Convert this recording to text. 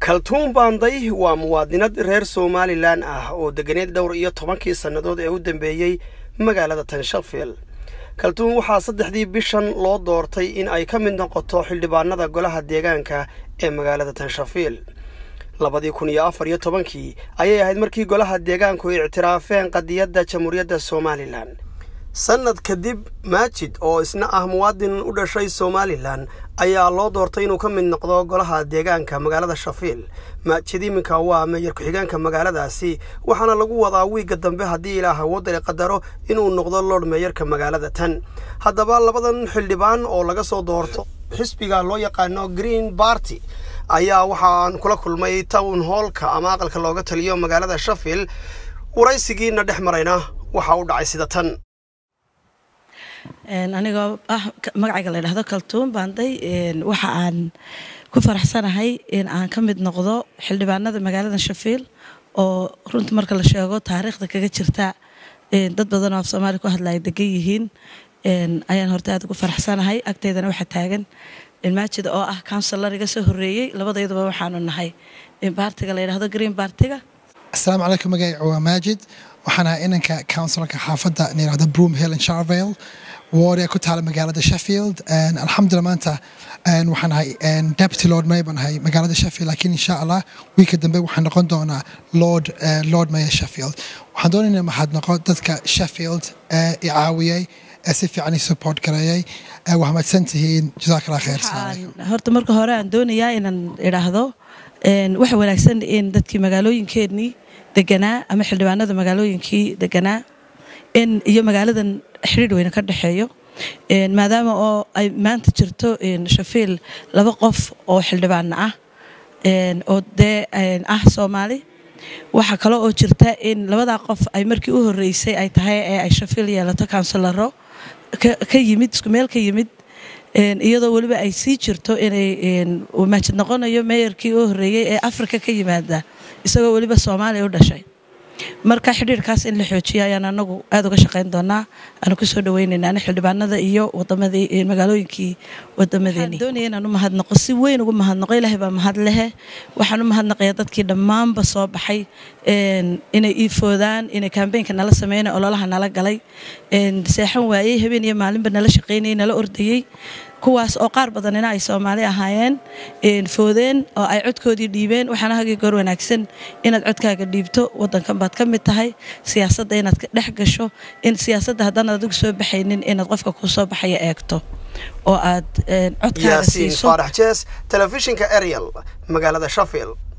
kaltuun baanday waa muwaadinad reer somalilan ah oo deganeed dhowr iyo tobankii sannadood ee u dambeeyey magaalada tanshafield kaltuun waxaa saddexdii bishan loo doortay in ay ka mid noqoto xildhibaanada golaha deegaanka ee magaalada tanshafield labadii kun iyo afar iyo tobankii ayay ahayd markii golaha deegaanku ay ictiraafeen qadiyadda jamhuuriyadda somalilan sannad kadib maajid oo isna ah muwaadin u dhashay somalilan ayaa loo doortay inuu ka mid noqdo golaha deegaanka magaalada shafiil maajid iminka waa meeyar ku-xigeenka magaaladaasi waxaana lagu wadaa wiigga dambe haddii ilaah awoodale qadaro inuu noqdo lord meeyarka magaalada tan haddaba labadan xildhibaan oo laga soo doorto xisbiga loo yaqaano green barty ayaa waxaan kula kulmay town hoolka ama aqalka looga taliyo magaalada shafiil waraysigiina dhex marayna waxa u dhacay sida tan anigoo ah magacayga la ydhahdo kaltuun baanday waxa aan ku faraxsanahay in aan ka mid noqdo xildhibaanada magaalada shafiil oo runta marka la sheego taariikhda kaga jirta dad badan oo af soomaaliya ku hadlaya degan yihiin ayaan horta aad ugu faraxsanahay agteydana waxaa taagan maajid oo ah counselor iga soo horeeyey labadayduba waxaanu nahay baartiga la ydhahdo green baartiga asalaamu calaykum magacayga waa maajid waxaan ahay inanka counsilorka xaafadda layirahdo broom hill and charvale wardia ku taala magaalada sheffield alxamdulillah maanta waxaan ahay deputy lord mayor baan ahay magaalada sheffield laakiin insha allah wiilka dambe waxaan noqon doonaa lord lord mayor sheffield waxaan doonayna mahadnaqo dadka sheffield ee i caawiyey ee si fiican i support gareeyey waa mahadsan tihiin jazaak allah khayr horta marka hore aan doonayaa inaan idhaahdo waxa wanaagsan in dadkii magaalooyinkeennii deganaa ama xildhibaanada magaalooyinkii deganaa in iyo magaaladan xidhiir weyne ka dhexeeyo maadaama oo ay maanta jirto shafiil laba qof oo xildhibaana ah oo dee ah soomaali waxaa kale oo jirta in labadaa qof ay markii u horeysay ay tahay ee ay shafiil yeelato counsilaro ka yimid isku meel ka yimid iyadoo weliba ay sii jirto inay maajid noqonayo meeyarkii u horeeyey ee afrika ka yimaada isagoo weliba soomaaliya u dhashay marka xidhiirkaas in la xoojiyo ayaan anagu aada uga shaqayn doonaa aanu kusoo dhaweynaynaa xildhibaanada iyo wadamadii magaalooyinkii wadamadeeni doonaya inaan u mahadnaqo si weyn ugu mahadnaqo ilaahay baa mahad lehe waxaan u mahadnaqayaa dadkii dhammaanba soo baxay inay iifoodaan inay kambeynka nala sameynay ololaha nala galay seexan waayey habeen iyo maalinba nala shaqaynayay nala ordayey kuwaas oo qaar badanina ay soomaali ahaayeen foodeen oo ay codkoodii dhiibeen waxaana hagii goor wanaagsan inaad codkaaga dhiibto wadankan baad ka mid tahay siyaasadda inaad dhex gasho in siyaasadda haddaan adigu soo baxaynin inaad qofka kuu soo baxaya eegto oo aad codkaaga siiso faarax jees telefishinka ariel magaalada shafield